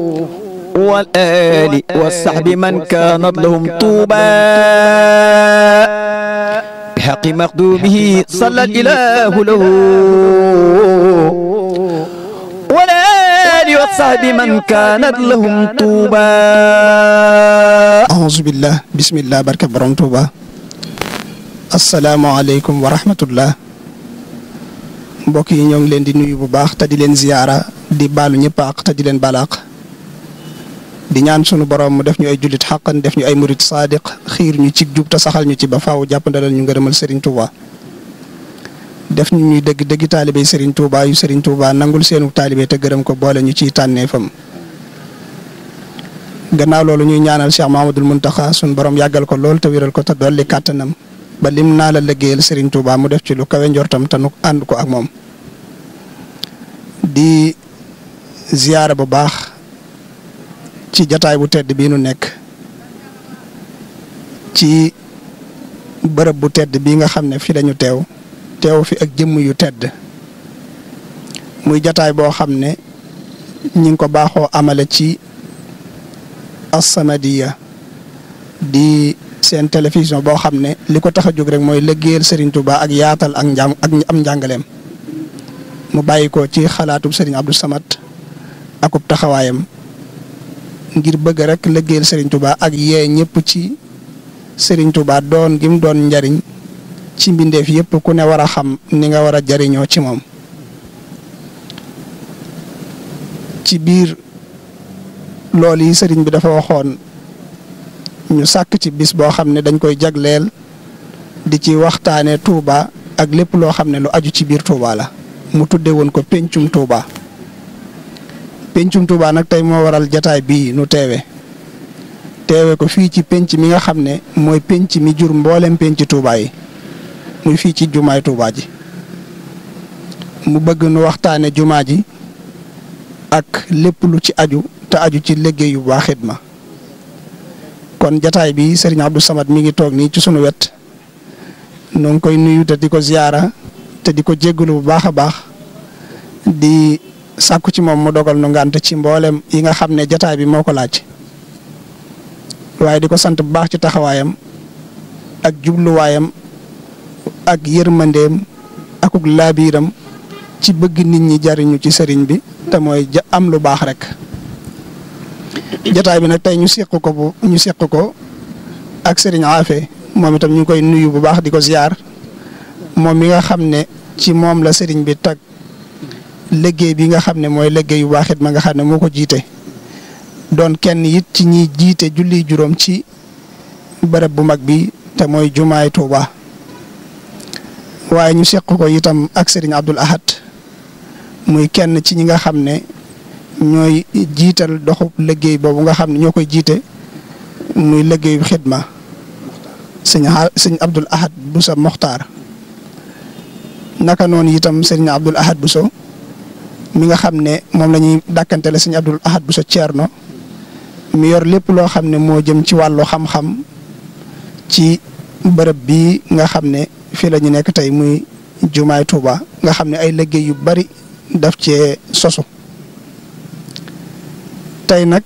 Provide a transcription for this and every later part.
والآل والصحب من كانت لهم طوبى بحق مخدومه صلى الإله له والآل والصحب من كانت لهم طوبى أعوذ بالله بسم الله barke borom Tuuba asalaamaaleykum wa rahmatullah mbokk yi ñoo ngi leen di nuyu bu baax te di leen ziyaara di baalu ñëpp àq te di leen balaax di ñaan sunu borom mu def ñu ay jullit xaqan def ñu ay murit saadiq xiir ñu ci jub te saxal ñu ci ba faaw jàppandalal ñu ngërëmal Serigne Touba def ñu ñuy dëgg dëgg taalibe Serigne Touba yu Serigne Touba nangul seenu taalibe te gërëm ko boole ñu ciy tànneefam gannaaw loolu ñuy ñaanal Cheikh Mahamadul Muntaxa sunu borom yàggal ko lool te wéral ko te dolli kàttanam ba lim naa la liggéeyal Serigne Touba mu def ci lu kawe njortam te nu ànd ko ak moom di ziyaara bu baax ci jataay bu tedd bii nu nekk ci bërëb bu tedd bii nga xam ne fi lañu teew teew fi ak jëmm yu tedd muy jataay boo xam ne ñi ngi ko baaxoo amale ci As-Samadiyya di seen télévision boo xam ne li ko tax a jóg rek mooy liggéeyal Serigne Touba ak yaatal ak njàng ak am njàngaleem mu bàyyi ko ci xalaatub Serigne Abdou Samad akub taxawaayam ngir bëgg rek liggéeyal Serigne Touba ak yee ñëpp ci Serigne Touba doon gim doon njariñ ci mbindeef yëpp ku ne war a xam ni nga war a jariñoo ci moom ci biir loolu yi Serigne bi dafa waxoon ñu sàkk ci bis boo xam ne dañ koy jagleel di ci waxtaanee Touba ak lépp loo xam ne lu aju ci biir Touba la mu tudde woon ko pencum Touba pencum Touba nag tey moo waral jataay bii nu teewe teewe ko fii ci penc mi nga xam ne mooy penc mi jur mboolem penc Touba yi muy fii ci jumaay Touba ji mu bëgg nu waxtaane jumaa ji ak lépp lu ci aju te aju ci liggéey yu baax xidma kon jataay bi Serigne Abdou Samad mi ngi toog nii ci sunu wet noo ngi koy nuyu te di ko ziyaara te di ko jéggalu bu baax a baax di sàkku ci moom mu dogal nu ngànt ci mboolem yi nga xam ne jataay bi moo ko laaj waaye di ko sant bu baax ci taxawaayam ak jubluwaayam ak yërmandeem akuk laabiiram ci bëgg nit ñi jariñu ci sëriñ bi te mooy ja am lu baax rek jataay bi nag tey ñu seq ko bu ñu seq ko ak sëriñ Afe moom itam ñu ngi koy nuyu bu baax di ko ziar moom mi nga xam ne ci moom la sëriñ bi tag liggéey bi nga xam ne mooy liggéey yu baaxit ma nga xam ne moo ko jiite doon kenn it ci ñiy jiite julli juróom ci bërëb bu mag bi te mooy jumaay Tuuba waaye ñu seq ko itam ak sëriñ Abdul Ahad muy kenn ci ñi nga xam ne ñooy jiital doxub liggéey boobu nga xam ne ñoo koy jiite muy liggéeyu xidma sëñ sëñ Abdul Ahad Bousso Mokhtar naka noonu itam sëñ Abdul Ahad Bousso mi nga xam ne moom la ñuy dàkkantele sëñ Abdul Ahad Bousso Thierno mi yor lépp loo xam ne moo jëm ci wàllu xam-xam ci bërëb bii nga xam ne fii la ñu nekk tey muy jumaay Touba nga xam ne ay liggéey yu bari daf cee sosu tey nag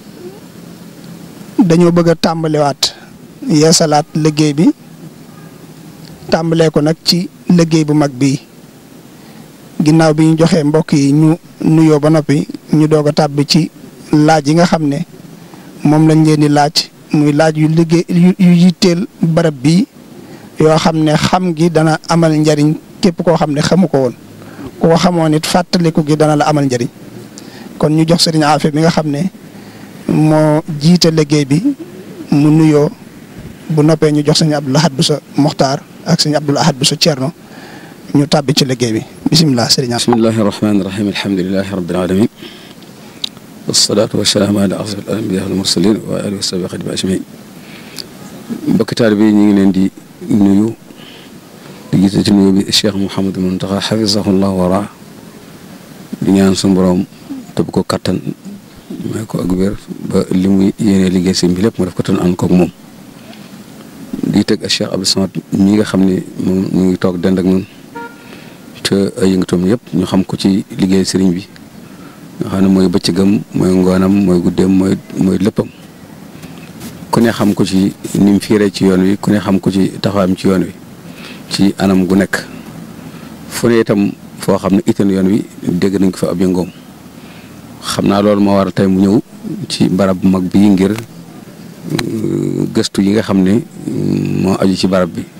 dañoo bëgg a tàmbaliwaat yeesalaat liggéey bi tàmbalee ko nag ci liggéey bu mag bii ginnaaw bi ñu joxee mbokk yi ñu nuyoo ba noppi ñu doog a tàbbi ci laaj yi nga xam ne moom lañ leen di laaj muy laaj yu liggéey yu yitteel barab bii yoo xam ne xam gi dana amal njariñ képp koo xam ne xamu ko woon ku ko xamoon it fàttaliku gi dana la amal njariñ kon ñu jox sëriñ Afe mi nga xam ne moo jiite liggéey bi mu nuyoo bu noppee ñu jox sëñ Abdul Ahad Bousso Mokhtar ak sëñ Abdul Ahad Bousso Thierno ñu tàbbi ci liggéey bi bisimilah sëriñ Afe bismillahi rahmaani rahim alhamdulilahi rabbil alamin wasalaatu wasalaamu ala asraf al anbiya wal mursalin wa alihi wa sahbihi xadim ajmain mbokki taalibe yi ñu ngi leen di nuyu di jiite ci nuyu bi Cheikh Mouhamadou Mountakha xafisahullah wara di ñaan suñu borom tëb ko kattan may ko ak wér ba li muy yéene liggéey sëñ bi lépp mu def ko tan ànd koog moom di teg Cheikh Abdou Samad ñi nga xam ne moom ñu ngi toog dend ak ñun te ay yëngatoom yëpp ñu xam ko ci liggéey sëriñ bi nga xam ne mooy bëccëgam mooy ngoonam mooy guddeem mooy mooy léppam ku ne xam ko ci ni mu fiiree ci yoon wi ku ne xam ko ci taxawaayam ci yoon wi ci anam gu nekk fu ne itam foo xam ne itam yoon wi dégg nañ ko fa ab yëngoom xam naa loolu moo waral tey mu ñëw ci barab bu mag bii ngir gëstu yi nga xam ne moo aju ci barab bi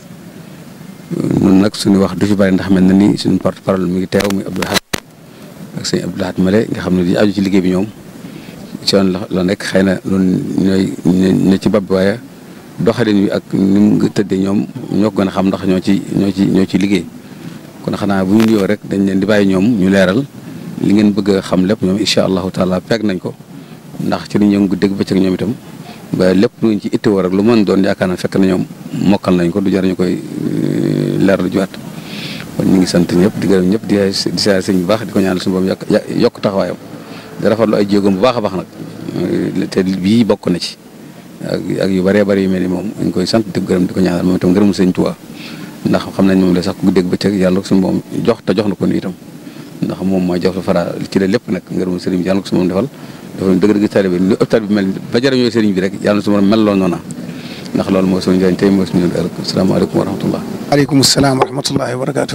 nun nag suñu wax du ci bari ndax mel na ni suñu porte parole mi ngi teew muy Abdou Lahad ak sëñ Abdou Lahad Male nga xam ne di aju ci liggéey bi ñoom ci yoon la la nekk xëy na loolu ñooy ne ci bopp bi waaye doxalin wi ak ni mu tëddee ñoom ñoo ko gën a xam ndax ñoo ci ñoo ci ñoo ci liggéey kon xanaa bu ñu nuyoo rek dañ leen di bàyyi ñoom ñu leeral li ngeen bëgg a xam lépp ñoom incha allahu taala peeg nañ ko ndax ci li ñu yëngu dégg bëccëg ñoom itam ba lépp luñ ci ittewoo rek lu mën doon yaakaar na fekk na ñoom mokkal nañ ko du jar ñu koy leeral juwaat kon ñu ngi sant ñëpp di gërëm ñëpp di di saa sëñ bu baax di ko ñaanal suñu boobu yokk yokk taxawaayam di rafetlu ay jéegoom bu baax a baax nag te bii bokk na ci ak ak yu bëree bëri yu mel ni moom dañ koy sant di ko gërëm di ko ñaanal moom itam gërëmu sëñ Tuubaa ndax xam nañ moom la sax ku dégg bëccëg yàlla suñu moom jox te jox na ko nii itam ndax moom mooy jox la fara ci la lépp nag ngërëmu sëriñ bi yàlla ko su moom defal dafa dëgg dëgg taalibe bi lu hôpital bi mel ba jërëñoo sëriñ bi rek yàlla na su ma mel loolu noona ndax loolu mooy suñu njëriñ tey mooy suñu ëllëg asalaamaaleykum wa rahmatullah aleykum salaam wa rahmatullahi wa barakaatu.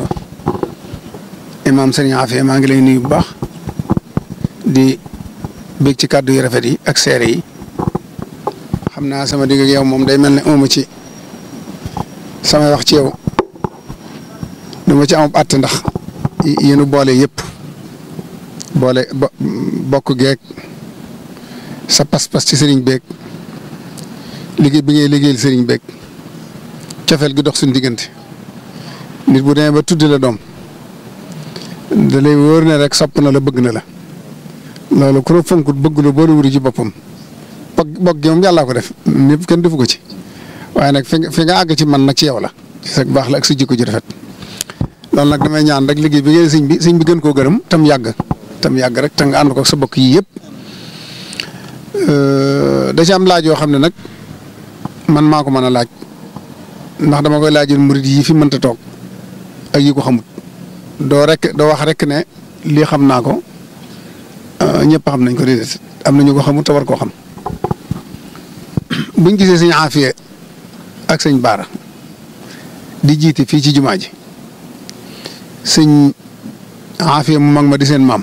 imaam sëriñ Afia maa ngi lay nuyu bu baax di bég ci kàddu yu rafet yi ak seere yi xam naa sama digg ak yow moom day mel ne amu ci samay wax ci yow dama ci am àtte ndax yéen boole yëpp boole bokk geeg sa pas-pas ci sëriñ beeg liggéey bi ngay liggéeyal sëriñ beeg cofeel gi dox suñu diggante nit bu demee ba tudd la doom da lay wóor ne rek sopp na la bëgg na la loolu ku la fonkut bëgg la boole wuri ci boppam bokk bokk gi moom yàllaa ko def ñëpp kenn defu ko ci waaye nag fi nga fi nga àgg ci man nag ci yow la ci sa baax la ak sa jikko ji rafet loolu nag damay ñaan rek liggéey bi ngay sëñ bi sëñ bi gën koo gërëm tam yàgg tam yàgg rek te nga ànd ko sa bokk yi yëpp da ci am laaj yoo xam ne nag man maa ko mën a laaj ndax dama koy laajal murid yi fi mënta toog ak yi ko xamut doo rek doo wax rek ne lii xam naa ko ñëpp xam nañ ko déedéet am na ñu ko xamut te war koo xam buñ gisee sëñ Afia ak sëñ Baara di jiite fii ci jumaa ji sëñ Afia mu mag ma di seen maam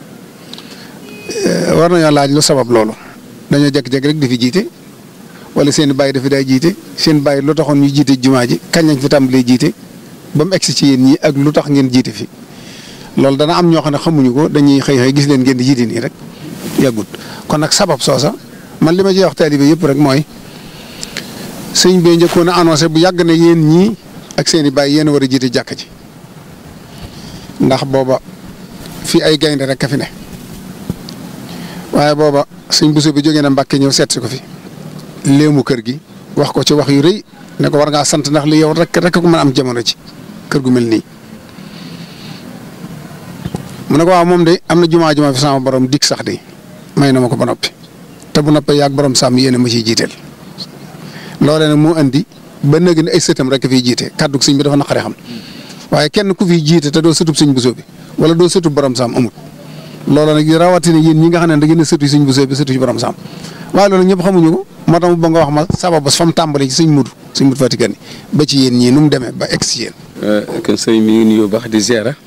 war nañoo laaj lu sabab loolu dañoo jékki-jékki rek di fi jiite wala seen bàyyi dafi day jiite seen bàyyi lu taxoon ñu jiite jumaa ji kañ lañ fi tàmbalee jiite ba mu egsi ci yéen ñi ak lu tax ngeen jiite fi loolu dana am ñoo xam ne xamuñu ko dañuy xëy xëy gis leen ngeen di jiite nii rek yàggut kon nag sabab soosa man li ma ciy wax taalibe yëpp rek mooy sëñ bee njëkkoon a annoncé bu yàgg ne yéen ñii ak seen i bàyyi yéen a war a jiite jàkka ji ndax booba fii ay gaynde rek ka fi ne waaye booba sëñ Bousso bi jógee na Mbàkke ñëw seet si ko fi léemu kër gi wax ko ci wax yu rëy ne ko war ngaa sant ndax li yow rek rek ko mën a am jamono ci kër gu mel nii. mu ne ko waaw moom de am na jumaa jumaa fi sama borom dig sax de may na ma ko ba noppi te bu noppee yàgg borom sàmm yéen a ma ciy jiiteel loolee nag moo andi ba nëgg ni ay sëtam rek fiy jiite kàddu sëñ bi dafa naqaree xam waaye kenn ku fiy jiite te doo sëtub sëñ Bousso bi wala doo sëtub borom sàmm amut. loolu nag rawatina yéen ñi nga xam ne da ngeen a sëtu sëñ Bousso bi sëtu ci borom sàmm waaye loolu ñëpp xamuñu ko moo tax ba nga wax ma sabab fa mu tàmbalee ci sëñ Mudu sëñ Mudu Fatick ni ba ci yéen ñii nu mu demee ba egg si yéen. kon sëñ mi ngi nuyu baax di ziara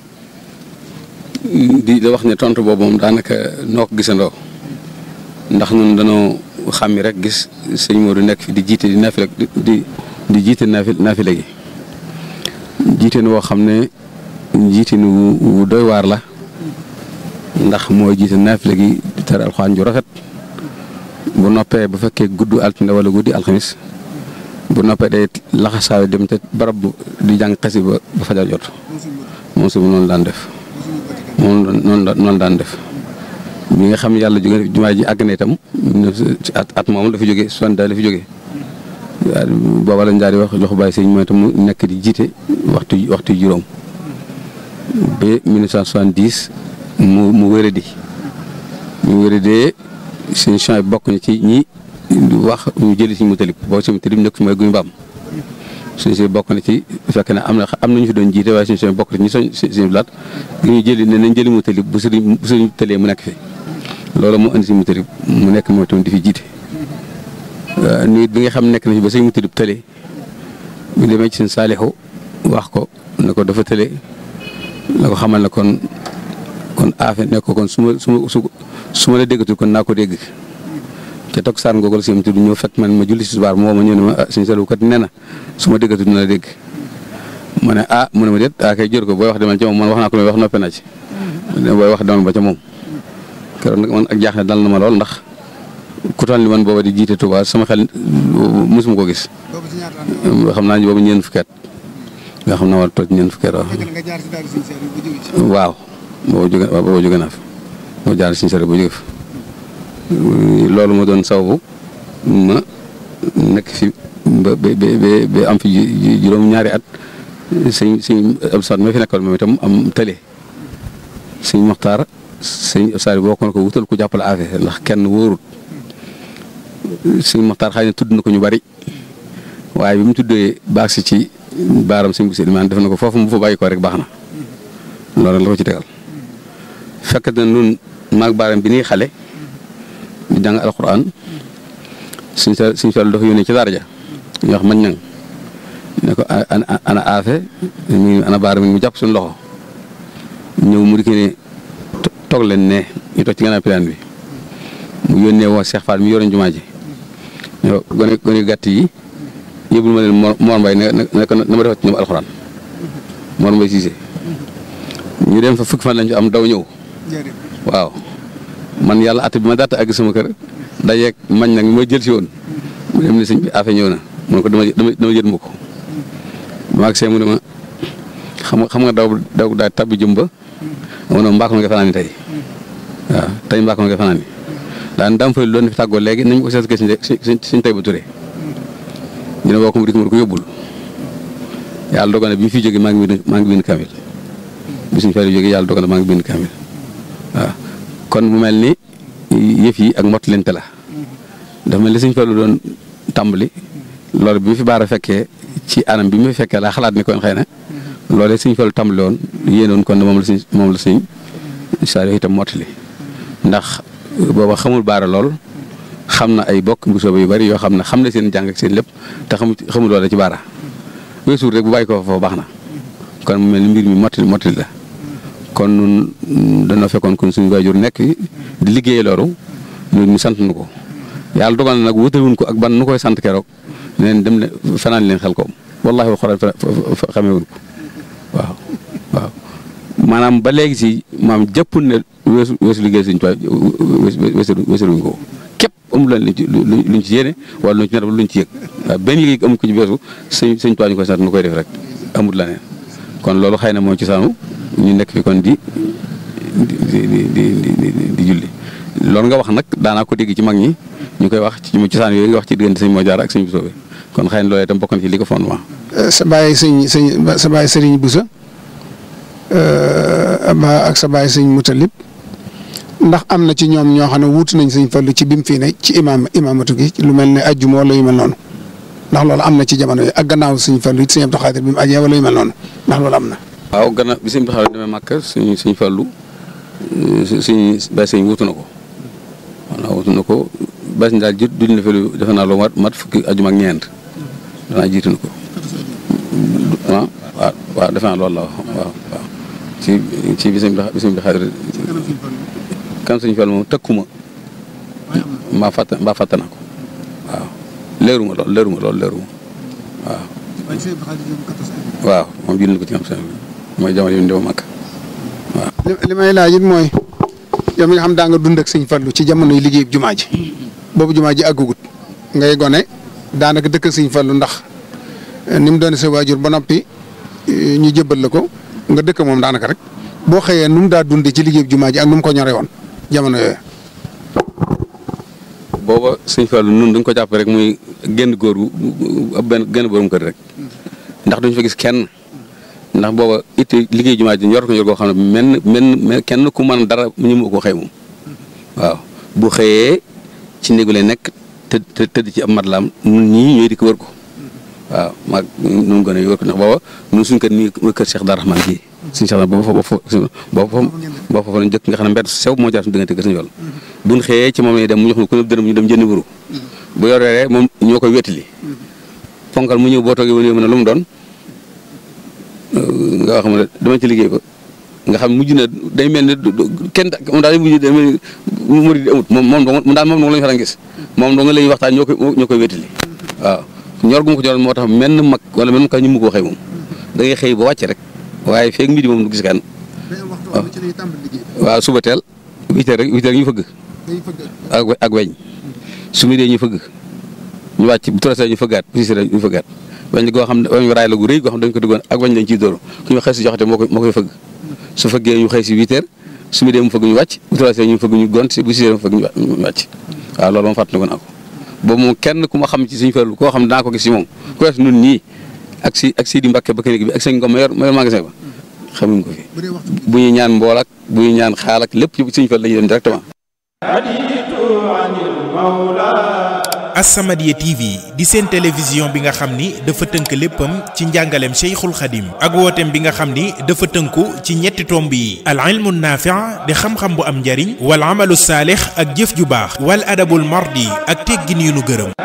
di la wax ne tontu boobu moom daanaka noo ko gisandoo ndax ñun dañoo xàmmi rek gis sëñ Modou nekk fi di jiite di naafila di di jiite naafi naafila gi jiite woo xam ne jiite wu doy waar la. ndax mooy jiite naafile gi di tere alxuraan ju rafet bu noppee bu fekkee gudd altine wala guddi alxamis bu noppee day laxasaayu dem te barab bu di jàng xasi ba ba fajar jot moom su noonu daan def moom noonu noonu daan def bi nga xam yàlla jóge jumaa ji àgg na itam at at moom la fi jógee soixante daal la fi jógee booba lañ daal di wax loxo bàyyi sëñ mooy itam mu nekk di jiite waxtu waxtu juróom ba 1970 mu mu wéradi mu wéradee suñu champs yi bokk na ci ñi wax ñu jëli si mu talib boo si mu talib nekk fi mooy guy mbaam suñu si bokk na ci fekk ne am na am nañu fi doon jiite waaye suñu si bokk na ci ñi soñ suñu laat li ñu jëli ne nañ jëli mu tëli bu sëriñ bu sëriñ tëlee mu nekk fi loolu moo indi si mu tëli mu nekk moom tamit di fi jiite nit bi nga xam nekk na fi ba sëñ mu tëli tëlee ñu demee ci seen saalixu wax ko ne ko dafa tëlee la ko xamal ne kon kon aafe ne ko kon su ma su ma su ma la déggatul kon naa ko dégg te toog saan googu la si du ñëw fekk man ma julli si subaar moo ma ñëw ne ma ah suñu salu kat nee na su ma déggatul dina la dégg ma ne ah mu ne ma déet ah kay jër ko booy wax demal ca moom man wax naa ko may wax noppee naa ci booy wax demal ba ca moom keroog nag man ak jaaxle dal na ma lool ndax ku toll ni man booba di jiite Touba sama xel mosuma ko gis xam naa ne boobu ñeent fukki at nga xam naa war toog ñeent fukki at waaw boobu jóge waaw boobu jóge naa fi moo jaar suñu sare bu jóge fi loolu ma doon sababu ma nekk fi ba ba ba am fi juróom-ñaari at sëñ sëñ Abdou ma fi nekkoon moom itam am tële sëñ Moxtaar sëñ Abdou boo ko ko wutal ku jàppale affaire ndax kenn wóorut sëñ Moxtaar xëy na tudd na ko ñu bari waaye bi mu tuddee baax si ci baaram sëñ bu man def na ko foofu mu fa bàyyi ko rek baax na loolu la ko ci tegal fekk na nun maag baaram bi nii xale di jàng alxuraan suñ sa suñ sol dafa yónnee ci daara ja ñu wax mañ nang ne ko ana ana aafe mi ana baara mi mu jàpp suñu loxo ñëw mu di ne toog leen ne ñu toog ci gannaaw pilaan bi mu yónnee woo Cheikh Fall mi yoroon jumaa ji ne ko gone gone gàtt yi yóbbul ma leen Mor Mbaye ne ne na ma defat ci ñoom alxuraan Mor Mbaye Cissé ñu dem fa fukki fan lañ fi am daw ñëw waaw man yàlla at bi ma daata àgg sama kër dajeeg mañ nag ma jël si woon mu dem ne sëñ bi affaire ñëw na mu ne ko dama dama dama jël ma ko ma ak see mu ne ma xam nga xam nga daw daw daal tabbi jëm ba ma ne mbaa ko nga fanaan tey waaw tey mbaa ko nga fanaan daan dam fay doon fi tàggoo léegi nañ ko seet suñ suñ suñ tey ba turee ñu ne boo ko mu dik mu ko yóbbul yàlla dogal na bi mu fi jógee maa ngi bind maa ngi bind kamil bi suñ fay jógee yàlla dogal na maa ngi bind kamil waaw kon mu mel ni yëf yi ak mott lente la dafa mel ni suñ fallu doon tàmbali loolu bi mu fi baara fekkee ci anam bi mu fi fekkee laa xalaat ni kon xëy na loolee suñ fallu tàmbali woon yéenoon kon moom la suñ moom la suñ saa itam mottali ndax booba xamul baara lool xam na ay bokk mbusooba yu bari yoo xam ne xam na seen jàng ak seen lépp te xamul xamul loola ci baara weesuur rek bu bàyyi ko foofu baax na kon mu mel ni mbir mi mottali mottali la kon nun dana fekkoon kon suñu waajur nekk di liggéey loolu ñun ñu sant nu ko yàlla dogal na nag wutaluñ ko ak ban nu koy sant keroog neen dem ne fanaan leen xel koom wallaahi wa xoraan xamewuñ ko waaw waaw maanaam ba léegi si maam jëppul ne weesu weesu liggéey suñu toit weesu weesuluñ ko képp amul leen luñ ci luñ ci yéene wala luñ ci nar luñ ci yëg waaw benn yëg amul ko ci weesu suñ suñ toit ñu koy sant nu koy def rek amul la neen kon loolu xëy na moo ci saanu ñu nekk fi kon di di di di di julli loolu nga wax nag daanaa ko dégg ci mag ñi ñu koy wax ci mu cosaan yooyu nga wax ci diggante sëñ moo jaar ak sëñ Bousso bi kon xëy na loolu itam bokk na ci li ko fondement. sa bàyyi sëñ sëñ sa bàyyi sëriñ Bousso ak sa bàyyi sëñ Moutalib ndax am na ci ñoom ñoo xam ne wuutu nañ sëñ Fallu ci bi mu fii ne ci imaam imaamatu gi lu mel ne ajjuma wala yu mel noonu ndax loolu am na ci jamono yi ak gannaaw sëñ Fallu it sëñ Abdou Khadir bi mu ajee wala yu mel noonu ndax loolu am na. waaw gannaaw bi sëñ bi xaw demee màkk suñ suñ fallu suñ bay sëñ wutu na ko waaw wutu na ko bay sëñ daal jiit duñ na fi lu defe naa lu mat mat fukki ajuma ak ñeent danaa jiitu na ko waaw waaw waaw defe naa loolu la waaw waaw ci ci bi sëñ bi sëñ bi xadir kan sëñ fallu moom tëkkuma mbaa fàtte mbaa fàtte na ko waaw leeruma lool leeruma lool leeruma waaw waaw moom jiit na ko ci am sëñ mooy jamono yi ñu dem Makka waaw. li may laaj it mooy yow mi nga xam daa nga dund ak sëñ Fallu ci jamono yi liggéey jumaa ji boobu jumaa ji àggugut ngay gone daanaka dëkk sëñ Fallu ndax ni mu doon sa waajur ba noppi ñu jëbbal la ko nga dëkk moom daanaka rek boo xëyee nu mu daa dundee ci liggéey jumaa ji ak nu mu ko ñore woon jamono yooyu. booba sëñ Fallu nun dañ ko jàpp rek muy génn góor gu ab benn génn borom kër rek ndax duñ fa gis kenn. ndax booba it liggéey jumaa ji ñor ko ñor goo xam ne menn menn kenn ku mën dara ñu mu ko xëy moom waaw bu xëyee ci néegu lay nekk te tëdd ci ab matlaam ñun ñii ñooy di ko wër ko waaw maag nu mu gën a yor ko ndax booba ñun suñ kër nii mooy kër Cheikh Dar Rahman bii suñu Cheikh booba foofu booba foofu booba foofu lañ jëkk nga xam ne mbedd sew moo jaar suñu diggante kër suñu yool buñ xëyee ci moom lañuy dem mu jox ñu ku ne dërëm ñu dem jëndi wuru bu yoree moom ñoo koy wettali fonkal mu ñëw boo toogee wane ne lu mu doon nga xam ne dama ci liggéey ko nga xam mujj na day mel ne kenn moom daal mujj day mel ni murid amut moom moom daal moom dong la ñu fa gis moom dong la ñuy waxtaan ñoo koy ñoo koy wettali waaw ñor gu ma ko ñoroon moo tax menn mag wala menn ka ñu mu ko waxee moom da ngay xëy ba wàcc rek waaye feeg midi moom du gis kan waaw suba teel huit heures rek huit heures ñu fëgg ak ak weñ su mi dee ñu fëgg ñu wàcc bu trois heures ñu fëggaat bu six heures ñu fëggaat weñ goo xam ne weñ raay la gu rëy goo xam ne dañ ko duggoon ak weñ lañ ciy dóor ku ñu xëy si joxate moo koy moo koy fëgg su fëggee ñu xëy si huit heures su mi dee mu fëgg ñu wàcc bu trois heures ñu fëgg ñu gont si bu six heures mu fëgg ñu wàcc waaw loolu moom fàttali ko naa ko boobu moom kenn ku ma xam ci suñu farlu koo xam ne daa ko gis si moom ku wees nun ñii ak si ak Sidi Mbacke ba clinique bi ak sëñ Ngom ma yor ma yor magasin ba xamuñ ko fi bu ñuy ñaan mbool ak bu ñuy ñaan xaal ak lépp ci suñu farlu la ñuy dem directement As-Samadiyya TV di seen télévision bi nga xam ni dafa tënk léppam ci njàngaleem Cheikhul Khadim ak wooteem bi nga xam ni dafa tënku ci ñetti tomb yi al ilmu naafi' di xam-xam bu am njariñ wal amalu saalix ak jëf ju baax wal adabul mardi ak teggin yu nu gërëm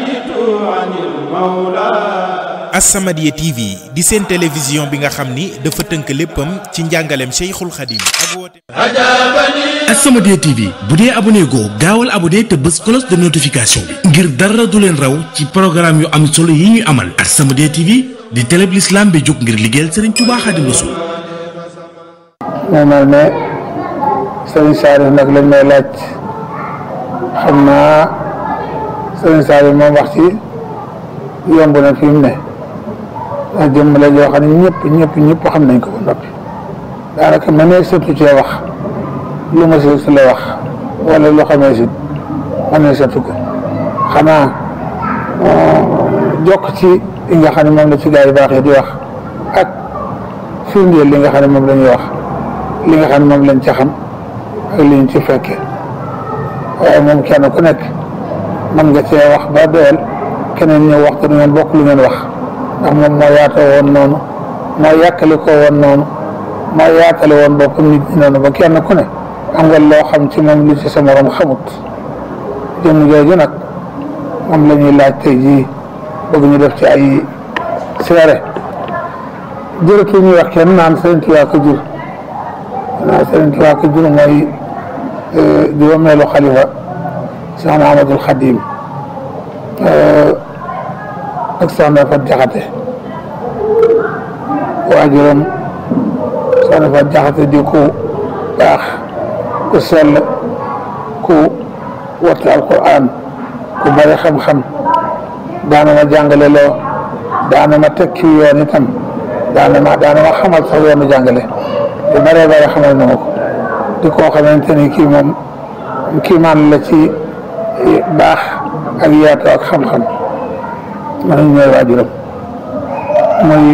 As-Samadiyya TV di seen télévision bi nga xam ni dafa tënk léppam ci njàngaleem Cheikhul Khadim ak wooteem As-Samadiyya TV bu dee abonné goo gaawal abonné te bës cloche de notification bi ngir dara du leen raw ci programme yu am solo yi ñuy amal As-Samadiyya TV di télé bi l'islam bi jóg ngir liggéeyal Serigne Touba Khadim Rassoul moo mel ne Serigne Saliou nag lañ may laaj xam naa Serigne Saliou moom wax ci yomb na fi mu ne ndax jëmm la joo xam ne ñëpp ñëpp ñëpp xam nañ ko ba noppi daanaka ma ne surtout cee wax lu ma si su la wax wala lu xamee si ma ne surtout ko xanaa jokk ci li nga xam ne moom la ci gaa yi baax yi di wax ak firndeel li nga xam ne moom la ñuy wax li nga xam ne moom lañ ca xam ak li ñu ci fekkee waaye moom kenn ku nekk mën nga cee wax ba doyal keneen ñëw wax te du ngeen bokk lu ngeen wax ndax moom moo yaatoo woon noonu moo yàkkali ko woon noonu moo yaatale woon boppam nit ñi noonu ba kenn ku ne am nga loo xam ci moom lu ci sa morom xamut jëmm jooju nag moom la ñuy laaj tey jii bëgg ñu def ci ay seere jërëtu ñuy wax kenn naan Sëriñ Tuubaa ko jur naan Sëriñ Tuubaa ko jur mooy juróomeelu xalifa Cheikh Ahmadul Xadim ak soxna Fat Jaxate waajuram soxna Fat Jaxate di ku baax ku sell ku wattu alquran ku bari xam-xam daana ma jàngale loo daana ma tekki yoon itam daana ma daana ma xamal sax yoonu jàngale te baree bare xamal na ma ko di koo xamante ni kii moom kii maan la ci baax ak yaatu ak xam-xam man ñooy waajuram muy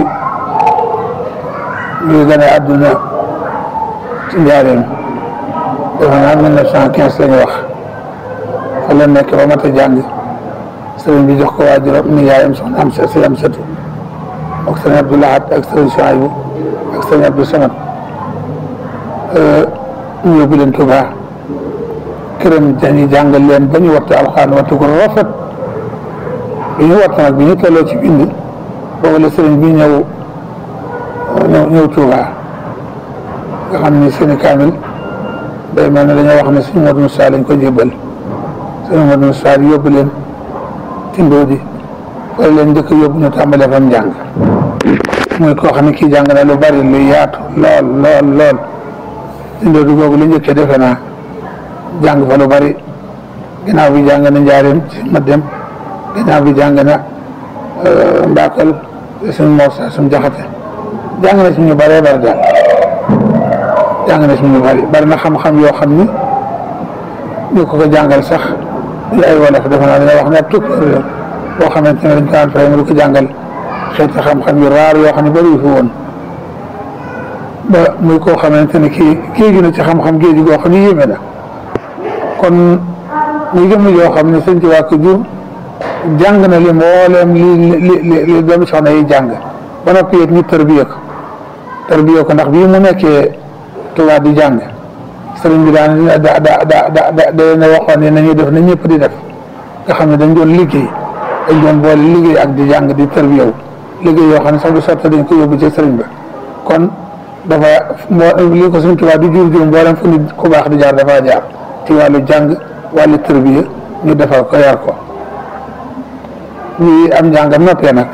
muy gën a àdduna ci njaareem defe naa mille neuf cent quinze la ñu wax fa la nekk ba mat a jàng sëriñ bi jox ko waajuram ni yaayam soxna am sa si am satu ak sëriñ Abdou Lahad ak sëriñ Chouaïbou ak sëriñ Abdou Samad ñu yóbbu leen Tuubaa këram dañuy jàngal leen ba ñu wattu alxuraan wattu ko rafet bi ñu wattu nag bi ñu tolloo ci bind boobu la sëriñ bi ñëw ñëw ñëw Tuubaa nga xam ni seeni kaamil day mel ne dañoo wax ne suñu Modou Moussa lañ ko jébbal suñu Modou Moussa yóbbu leen tindoo di wala leen njëkk yóbbu ñu tàmbalee fam njàng muy koo xam ne kii jàng na lu bari lu yaatu lool lool lool tindoo di googu la njëkkee defe naa jàng fa lu bari ginnaaw bi jàng na njaareem ci ma dem ginnaaw bi jàng na mbaakal suñu Moussa suñu jaxate jàng na ci ñu bëree bëri daal jàng na ci ñu bëri bari na xam-xam yoo xam ni ñu ko ko jàngal sax ñu ay wolof defe naa dina wax ne tukk boo xamante ne dañ ko daan fay mu di ko jàngal xeeti xam-xam yu raar yoo xam ne bëri fi woon ba muy koo xamante ne kii géeju na ci xam-xam géeju goo xam ne yéeme na kon muy jëmm yoo xam ne sëñ ci waa ko jur jàng na li mbooleem li li li li doomi soxna yi jàng ba noppi it ñu tërbiye ko tërbiye ko ndax bii mu nekkee Tuubaa di jàng sëriñ bi daan da da da da da da leen waxoon ne nañuy def na ñëpp di def nga xam ne dañ doon liggéey dañ doon boole liggéey ak di jàng di tërbiyewu liggéey yoo xam ne sax du sotti dañ ko yóbbu ci sëriñ ba kon dafa moo li ko suñ Tuubaa di jur jur mboolem fu nit ku baax di jaar dafa jaar ci wàllu jàng wàllu tërbiye ñu defal ko yar ko ñi am njàngam noppee nag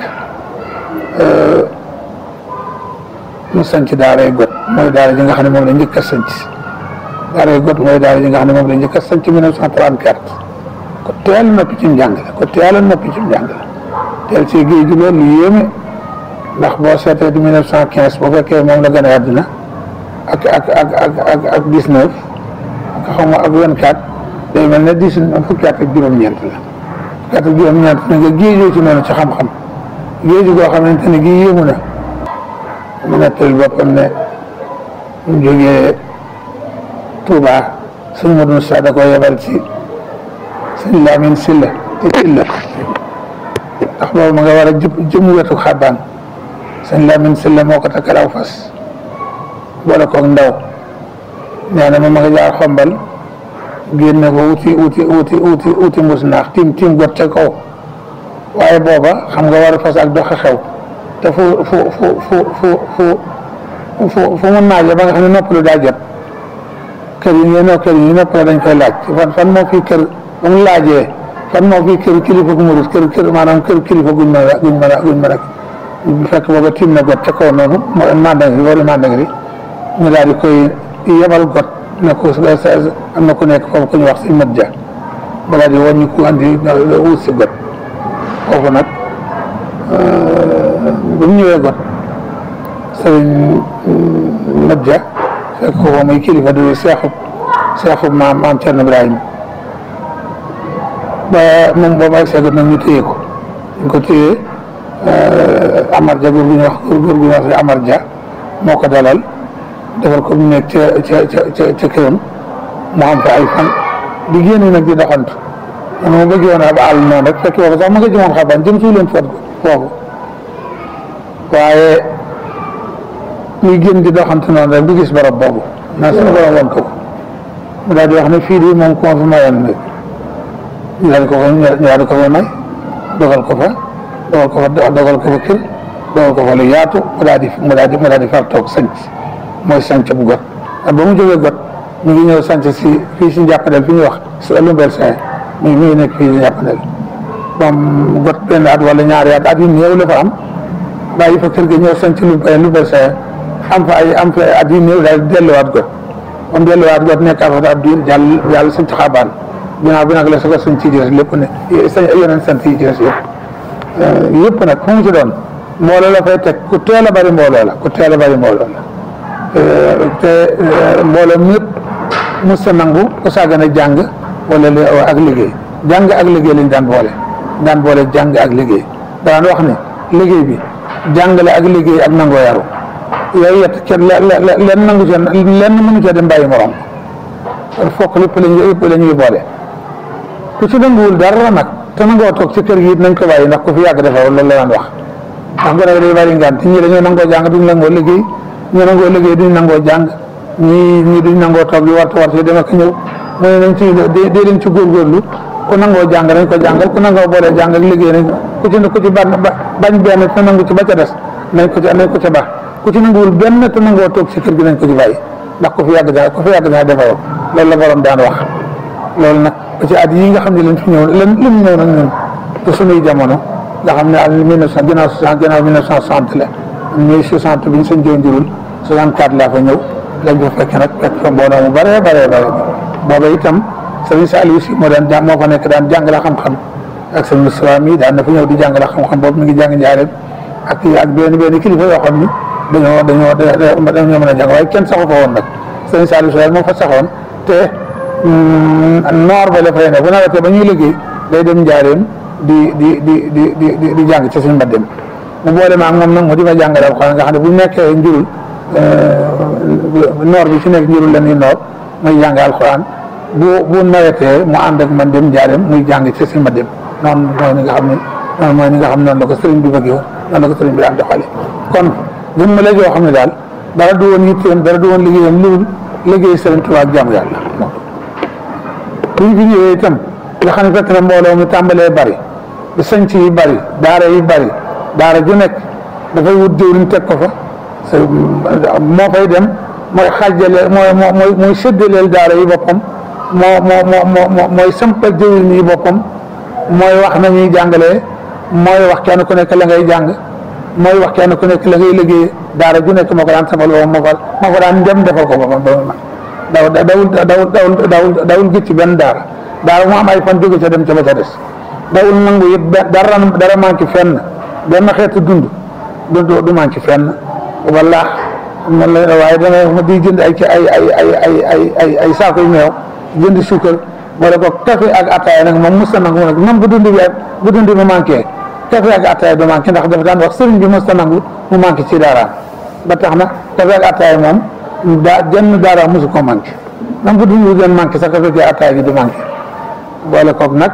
mu sanc daaray got mooy daara ji nga xam ne moom la njëkk a sanc daaray got mooy daara ji nga xam ne moom la njëkk a sanc 1934 ko teel noppi ci njàng la ko teel a noppi ci njàng la teel ci géej gi loolu lu yéeme ndax boo seetee di 1915 boo fekkee moom la gën a àddina ak ak ak ak ak ak 19 ak xaw ma ak 24 day mel ne 19 fukki at ak juróom-ñeent la fukki at ak juróom-ñeent na nga géejoo ci noonu ci xam-xam géeju goo xamante ne gii yéemu na mu nettali boppam ne mu jógee Touba sëñ Modou Moussa da ko yebal ci sëñ Lamine Silla te Silla ndax boobu ma nga war a jë jëmu wetu xabaan sëñ Lamine Silla moo ko takkal aw fas boole koog ndaw nee na ma ma nga jaar xombal génne ko wuti wuti wuti wuti wuti mbus naax tim tim got ca kaw waaye booba xam nga war a fas ak doxe xew te fu fu fu fu fu fu fu fu mu naaje ba nga xam ne noppalu daa jot kër yi ngeen noo kër yi noppalu dañ koy laaj fan fan moo fi kër ba mu laajee fan moo fi kër kilifa gu murit kër kër maanaam kër kilifa guñ mën a guñ mën a guñ mën a bu fekk booba tim na got ca kaw noonu mooy mandangri wala mandangri ñu daal di koy yebal got ne ko am na ku nekk foofu ku ñu wax si mat ja ba daal di wàññi ku andi wut si got foofu nag ba mu ñëwee got sëriñ mat ja fekk ko muy kilifa di seexub seexub maam maam Cerno Ibrahima ba moom boobu ak seegut nag ñu téye ko ñu ko téye Amar Ja góor gu ñu wax góor gu ñu wax si Amar Ja moo ko dalal defal ko mu nekk ca ca ca ca këram mu am fa ay fan di génn nag di doxantu man ma bëgg woon ab àll noonu rek fekk boobu sax ma nga jëmoon xaban jëm suuf leen fot foofu waaye muy génn di doxantu noonu rek di gis barab boobu naa suñu borom woon ko mu daal di wax ne fii di moom ku ma fi mayoon nag ñu daal di ko fa ñu daal di ko fa may dogal ko fa dogal ko fa dogal ko fa kër dogal ko fa lu yaatu mu daal di mu daal di mu daal di far toog sanc mooy sanc bu got ba mu jógee got mi ngi ñëw sanc si fii si njàppandel fi ñuy wax si Lumbel Saint mi mi ngi nekk fii si njàppandel moom got benn at wala ñaari at at yu néew la fa am bàyyi fa kër ga ñëw sanc Lumbel Lumbel Saint am fa ay am fa at yu néew daal delluwaat got moom delluwaat got nekk fa ab diir jàll jàll sanc xaabaan ginnaaw bi nag la su ko sanc ci des lépp ne sa yeneen sant yi ci des yëpp yëpp nag fu mu ci doon mbooloo la fay teg ku teel a bari mbooloo la ku teel a bari mbooloo la te mbooloo ñëpp mos sa nangu ku sàggan a jàng wala li ak liggéey jàng ak liggéey lañ daan boole daan boole jàng ak liggéey daan wax ne liggéey bi jàngale ak liggéey ak nangoo yaru yooyu yett kenn leen nangu ca lenn mënu ca dem bàyyi morom kon fokk lépp lañu yëpp la ñuy boole ku ci nanguwul dara nag te nangoo toog ci kër gi it nañ ko bàyyi ndax ku fi yàgg defar loolu la daan wax ndax gone yi day bari ngaan te ñii dañoo nangoo jàng duñ nangoo liggéey ñu nangoo liggéey duñ nangoo jàng ñii ñii duñ nangoo toog di wartu wartu dem ak ñëw mu ne nañ ci dee dee leen ci góorgóorlu ku nangoo jàng nañ ko jàngal ku nangoo boole jàng ak liggéey nañ ku ci ku ci bañ bañ benn te nangu ci ba ca des nañ ko ci nañ ko ca baax ku ci nanguwul benn te nangoo toog ci kër gi nañ ko ci bàyyi ndax ku fi yàgg daa ku fi yàgg daa defaroo loolu la borom daan wax loolu nag ba ci at yi nga xam ne lañ fi ñëw lan lim ñëw nag ñun te suñuy jamono nga xam ne am mille neuf cent ginnaaw soixante ginnaaw mille neuf cent soixante la mille soixante bi ñu sëñ joon jurul soixante quatre laa fa ñëw lañ fa fekk nag fekk fa mbooloo mu bare bare bare booba itam sëriñ Saliou si moo daan jàng moo fa nekk daan jàngale xam-xam ak sëñ Moustapha mi daan na fa ñëw di jàngale xam-xam boobu mi ngi jàng njaareem ak ak benn benn kilifa yoo xam ni dañoo dañoo dañoo mën a jàng waaye kenn saxu fa woon nag sëriñ Saliou si moo fa saxoon te noor ba la fay ne bu nawetee ba ñuy liggéey day dem njaareem di di di di di di jàng ci suñu mbaddem mu boole ma ak moom nag mu di ma jàngale alxuraan nga xam ne bu nekkee njurul noor bi ci nekk njurul la ñuy noor muy jàng alxuraan bu bu nawetee mu ànd ak man dem njaareem muy jàng ci suñu mbaddem noonu mooy ni nga xam ne noonu mooy ni nga xam ne noonu la ko sëriñ bi bëggee woon noonu la ko sëriñ bi daan doxale kon jëmm la joo xam ne daal dara du woon yitteem dara du woon liggéeyam lu liggéey sëriñ Tuubaa ak jaamu yàlla bu ñu fi ñëwee itam nga xam ne fekk na mbooloo mi tàmbalee bari di sanc yi bari daara yi bari daara ju nekk dafay wut jëwriñ teg ko fa moo fay dem mooy xaajale mooy mooy mooy séddaleel daara yi boppam moo moo moo moo mooy sampal jëwriñ yi boppam mooy wax nañuy jàngalee mooy wax kenn ku nekk la ngay jàng mooy wax kenn ku nekk la ngay liggéey daara ju nekk moo ko daan sampal boppam moo ko moo ko daan dem defal ko boppam ba mu daw dawul dawul dawul dawul dawul gis ci benn daara daara mu am ay fan jóge ca dem ca ba ca des dawul nangu it dara dara manqué fenn benn xeetu dund du du manqué fenn wala man la waaye dana di jënd ay ay ay ay ay ay ay ay saako yu meew jënd suukar wala ko café ak ataaya nag moom mos a nangu nag même bu dund bi bu dund bi manqué café ak ataaya du manqué ndax dafa daan wax sëriñ bi mos a nangu mu manqué ci daaraam ba tax na café ak ataaya moom daa jenn daara mosu ko manqué même bu dund bi doon manqué sax café ak ataaya gi du manqué boole koog nag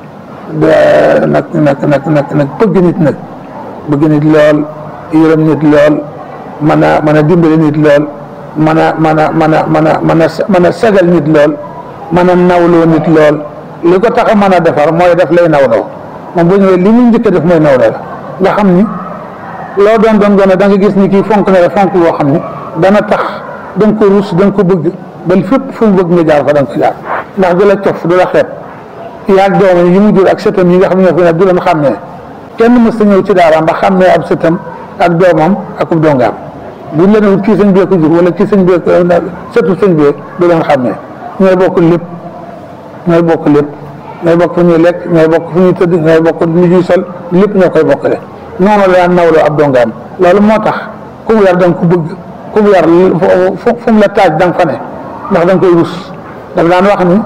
nag nag nag nag nag bëgg nit nag bëgg nit lool yërëm nit lool mën a mën a dimbali nit lool mën a mën a mën a mën a mën a mën a sagal nit lool mën a nawloo nit lool li ko tax a mën a defar mooy def lay nawloo moom bu ñëwee li mu njëkk a def mooy nawloo la nga xam ni loo doon doon gone da nga gis ni kii fonk na la fonk loo xam ni dana tax da nga ko rus da nga ko bëgg ba fépp fu mu bëgg nga jaar fa da nga ko jaar ndax du la cof du la xeeb yaag doomam yi mu jur ak sëtam yi nga xam ne ñoo fi ne du leen xàmmee kenn mës ta ñëw ci daaraam ba xàmmee ab sëtam ak doomam ak ub dongaam buñ leen wut kii sëñ bee ko jur wala kii sëñ bee sëtu sëñ bee du leen xàmmee ñooy bokk lépp ñooy bokk lépp ñooy bokk fu ñuy lekk ñooy bokk fu ñuy tëdd ñooy bokk ni ñuy sol lépp ñoo koy bokkale noonu la daan nawloo ab dongaam loolu moo tax ku mu yar da nga ko bëgg ku mu yar fu mu la taaj da nga fa ne ndax da nga koy rus daf daan wax ni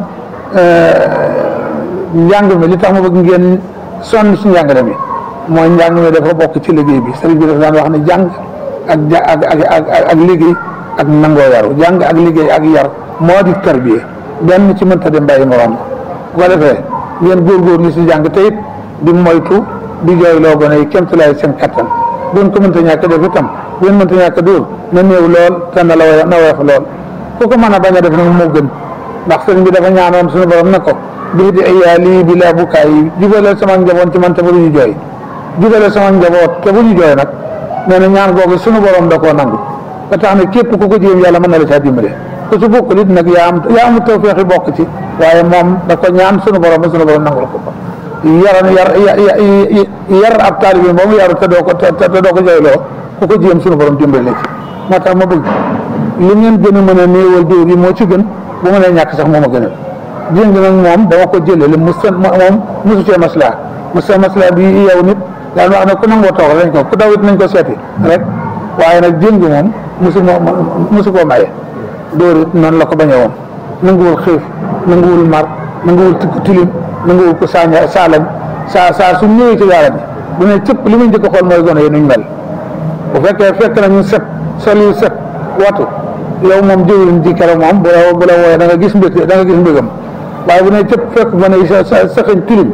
njàng mi li tax ma bëgg ngeen sonn ci njàngale mi mooy njàng mi dafa bokk ci liggéey bi sëriñ bi dafa daan wax ne jàng ak ja ak ak ak liggéey ak nangoo yaru jàng ak liggéey ak yar moo di tarbiya benn ci mënta dem bàyyi morom bu ko defee ngeen góorgóorlu si jàng te it di moytu di jooy loo gone yi kéemtulaay seen kattan buñ ko mënta ñàkk def itam bu ngeen mënta ñàkk dóor na néew lool te na la na woyof lool ku ko mën a bañ a def nag moo gën ndax sëriñ bi dafa ñaanoon suñu borom na ko bii di ay lii bi laa bukaay yi jubaleel sama njaboot ci man te bu ñu jooy jubaleel sama njaboot te bu ñu jooy nag nee na ñaan googu suñu borom da koo nangu ba tax ne képp ku ko jéem yàlla mën na la caa dimbale ku ci bokkul it nag yaa am yaa am tawfeexi bokk ci waaye moom da ko ñaan suñu borom ba suñu borom nangul ko ko yaran yar yar ab taalibe ba mu yaru te doo ko te doo ko jooyloo ku ko jéem suñu borom dimbale ci moo tax ma bëgg li ngeen gën a mën a néewal dóor yi moo ci gën bu mënee ñàkk sax moo ma gënal jéng nag moom ba ma ko jëlee li mu sën moom mosu cee maslaa mosu maslaa bi yow nit daan wax ne ku nangoo toog lañ ko ku daw it nañ ko seeti rek waaye nag jéng moom mosu mosu koo maye dóor it noonu la ko bañee woon nanguwul xiif nanguwul mar nanguwul tilim nanguwul ko saaña saalañ saa saa su ñëwee ci daara bi bu ne cëpp li muy njëkk a xool mooy gone yi nuñ mel bu fekkee fekk na ñu set sol yu set watu yow moom jëwriñ ji keroog moom bu la bu la wooyee da nga gis mbég da nga gis mbégam waaye bu ne cëpp fekk ba ne sa sa saxañ tilim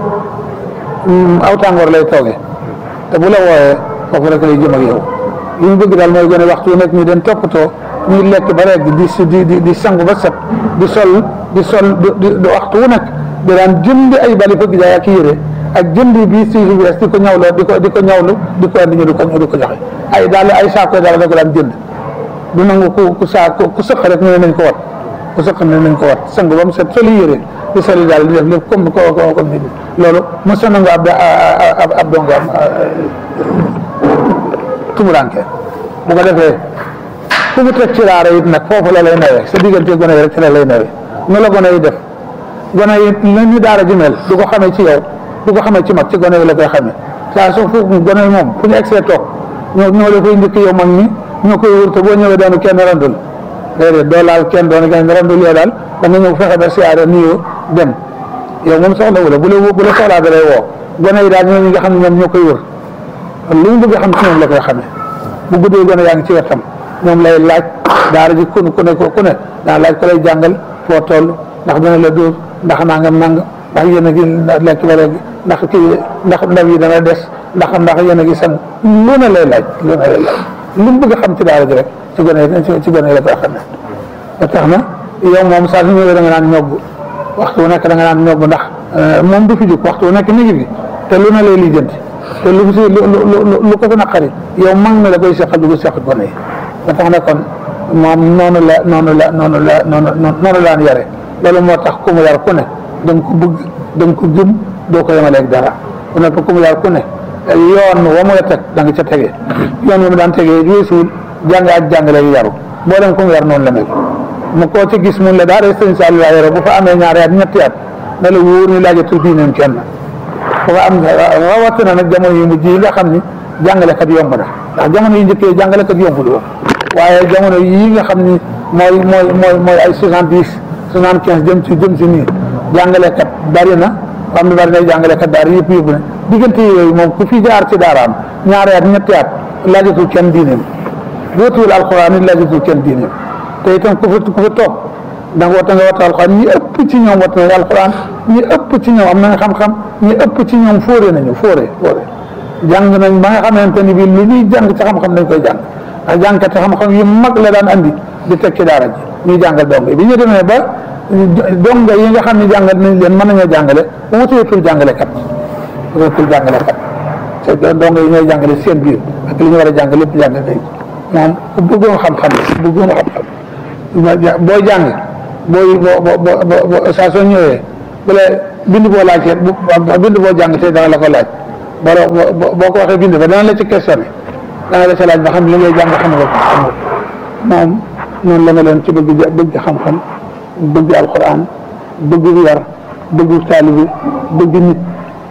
aw tàngoor lay toogee te bu la wooyee foofu rek lay jëm ak yow li ñu bëgg daal mooy gone waxtu nekk ñu den toppatoo ñuy lekk ba rek di di di di sangu ba set di sol di sol di di waxtu wu nekk di daan jënd ay bali fëgg jaay ak yére ak jënd bi si bi di ko ñawloo di ko di ko ñawlu di ko andi ñu di ko di ko joxe ay daal ay saako daal da ko daan jënd du nangu ku ku saa ku sëq rek ne nañ ko wat ku sëq ne nañ ko wat sang ba mu set soli yére di soli daal di def lépp comme ko ko comme ni loolu mos na nangu ab ab ab dongaam tumuranke bu ko defee fu mu teg ci raara it nag foofu la lay nawee sa diggante gone yi rek ci la lay nawee nu la gone yi def gone yi la ñu daara ji mel du ko xamee ci yow du ko xamee ci mag ci gone yi la koy xamee saa su fu gone yi moom fu ñu egsee toog ñoo ñoo la koy njëkk yow mag ñi ñoo koy wër te boo ñëwee doonu kenn randul déedéet doo laal kenn doonu kenn randul yow daal da nga ñëw fexe ba siyaare nuyoo dem yow moom soxla wu la bu la bu la soxlaa da lay woo gone yi daal ñooñu nga xam ne ñoom ñoo koy wër lu mu bëgg a xam ci ñoom la koy xamee bu guddee gone yaa ngi ci wetam moom lay laaj daara ji ku ku ne ku ne daa laaj ko lay jàngal foo toll ndax dina la dóor ndax nangam nangam ndax yéen a ngi lekk ba léegi ndax kii ndax ndab yi dana des ndax ndax yéen a ngi sang lu ne lay laaj lu ne lay laaj lu mu bëgg a xam ci daara ji rek ci gone yi ci gone yi la koy xam ne ba tax na yow moom saa su ñëwee da nga naan ñogg waxtu wu nekk da nga naan ñogg ndax moom du fi jóg waxtu wu nekk mi ngi fi te lu ne lay lijjanti te lu si lu lu lu ko fi naqari yow mag na la koy seqal du ko seq gone yi ba tax na kon moom noonu la noonu la noonu la noonu noonu laan yare loolu moo tax ku mu yar ku ne da nga ko bëgg da nga ko gëm doo ko yemaleeg dara bu nekk ku mu yar ku ne yoon wa mu la teg da nga ca tegee yoon wa mu daan tegee weesuwul jàng ak jàngale yu yaru boo dem ku mu yar noonu la mel mu koo ci gis mun la daara sëñ Saliou laa yore bu fa amee ñaari at ñetti at na la wóor ni laajatul diineem kenn bu fa am rawatina nag jamono yu mujj yi nga xam ni jàngalekat yomb na ndax jamono yu njëkkee jàngalekat yombul woon waaye jamono yii nga xam ni mooy mooy mooy mooy ay soixante dix soixante quinze jëm ci jëm si nii jàngalekat bari na am na bari na jàngalekat daara yëpp yóbbu na diggante yooyu moom ku fi jaar ci daaraam ñaari at ñetti at laajatul kenn diineem wóotuwul alxuraan it laajatul kenn diineem te itam ku fi ku fi toog da nga wata nga wata alxuraan ñi ëpp ci ñoom wat nañu alxuraan ñi ëpp ci ñoom am nañ xam-xam ñi ëpp ci ñoom fóore nañu fóore fóore jàng nañ ba nga xamante ni bii lu ñuy jàng ci xam-xam dañ koy jàng ndax jàngkati xam-xam yu mag la daan andi di teg ci daara ji ñuy jàngal dong bi ñu demee ba donga yi nga xam ne jàngal nañ leen mën nañoo jàngale wuteetul jàngalekat wuteetul jàngalekat te donga yi ñooy jàngale seen biir ak li ñu war a jàng lépp jàng nañ moom ku bëggoon xam-xam ku bëggoon xam-xam booy jàng booy boo boo boo saa soo ñëwee bu la bind boo laajtee bu bind boo jàng te dana la ko laaj boo boo ko waxee bind ba dana la ci questionné dana la ci laaj ba xam li ngay jàng xam nga ko xam nga moom noonu la nga leen ci bëgg bëgg xam-xam bëgg alquran bëgg yar bëgg taalibi bëgg nit